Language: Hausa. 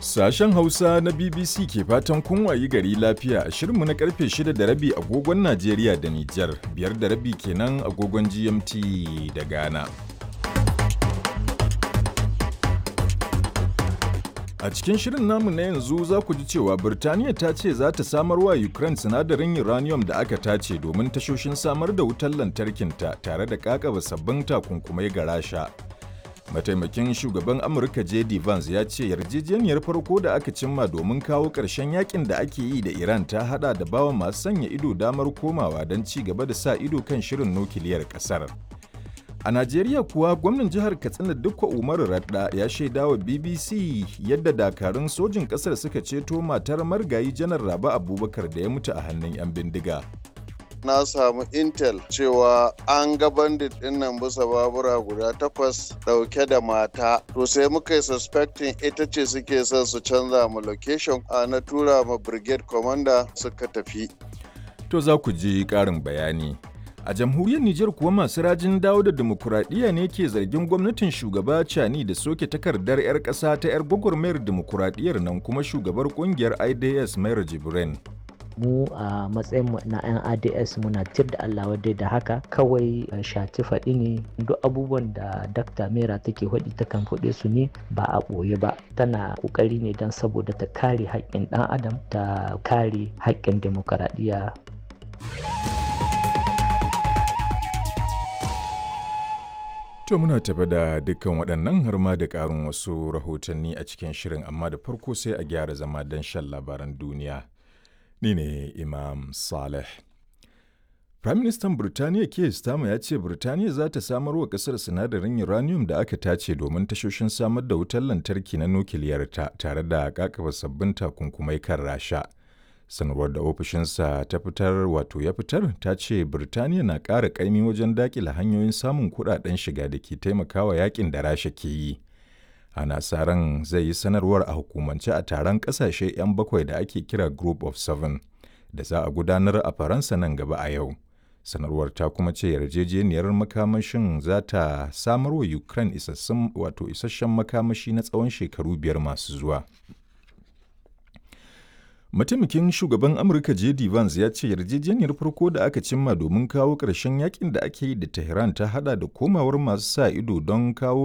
Sashen Hausa na BBC ke fatan kun wayi gari lafiya a shirinmu na karfe 6 da rabi agogon Najeriya da Nijar, biyar da rabi kenan agogon GMT da Ghana. A cikin shirin namu na yanzu za ku ji cewa Birtaniya ta ce za ta samar wa Ukraine sinadarin uranium da aka tace domin tashoshin samar da wutar lantarkinta tare da kakaba sabbin takunkumai ga Rasha. Mataimakin shugaban Amurka JD Vance ya ce yarjejeniyar farko da aka cimma domin kawo ƙarshen yakin da ake yi da Iran ta hada da bawa masu sanya ido damar komawa don ci gaba da sa ido kan shirin nukiliyar ƙasar. A Najeriya kuwa gwamnan jihar Katsina Dukko Umaru Radda ya shaida wa BBC yadda dakarun sojin ƙasar suka ceto matar margayi janar Rabi Abubakar da ya mutu a hannun 'yan bindiga. na samu intel cewa an ga bandit din nan bisa babura guda takwas dauke da mata to sai muka yi suspecting ita ce suke son su canza mu location a na tura ma brigade commander suka tafi To za ku ji ƙarin bayani. A jamhuriyar Nijar kuwa masu rajin dawo da dimokuraɗiyya ne ke zargin gwamnatin shugaba Cani da soke takardar 'yar ƙasa ta 'yar gwagwarmayar dimokuraɗiyyar nan kuma shugabar ƙungiyar IDS Mayar Jibrin. mu a matsayinmu na 'yan ads muna tir da allah wadai da haka kawai shati faɗi ne duk abubuwan da dakta mera take faɗi ta kan faɗe su ne ba a ɓoye ba tana ƙoƙari ne don saboda ta kare haƙƙin ɗan adam ta kare haƙƙin demokaradiyya To muna tafi da dukkan waɗannan har ma da ƙarin wasu rahotanni a cikin shirin amma da farko sai a gyara zama don shan labaran duniya. Ni ne Imam Saleh. Firaministan Birtaniya Keir Starmer ya ce Birtaniya za ta samar wa ƙasar sinadarin uranium da aka tace domin tashoshin samar da wutar lantarki na nukiliyarta tare da kakaba sabbin takunkumai kan Rasha. Sanarwar da ofishinsa ta fitar wato ya fitar ta ce Birtaniya na ƙara ƙaimi wajen daƙila hanyoyin samun kuɗaɗen shiga da ke taimakawa yakin da Rasha ke yi. ana sa ran zai yi sanarwar a hukumance a taron kasashe 'yan bakwai da ake kira group of seven da za a gudanar a faransa nan gaba a yau sanarwar ta kuma ce yarjejeniyar makamashin za ta samar wa ukraine isassun wato isasshen makamashi na tsawon shekaru biyar masu zuwa mataimakin shugaban amurka jd vance ya ce yarjejeniyar farko da aka cimma domin kawo ƙarshen yakin da ake yi da tehran ta hada da komawar masu sa ido don kawo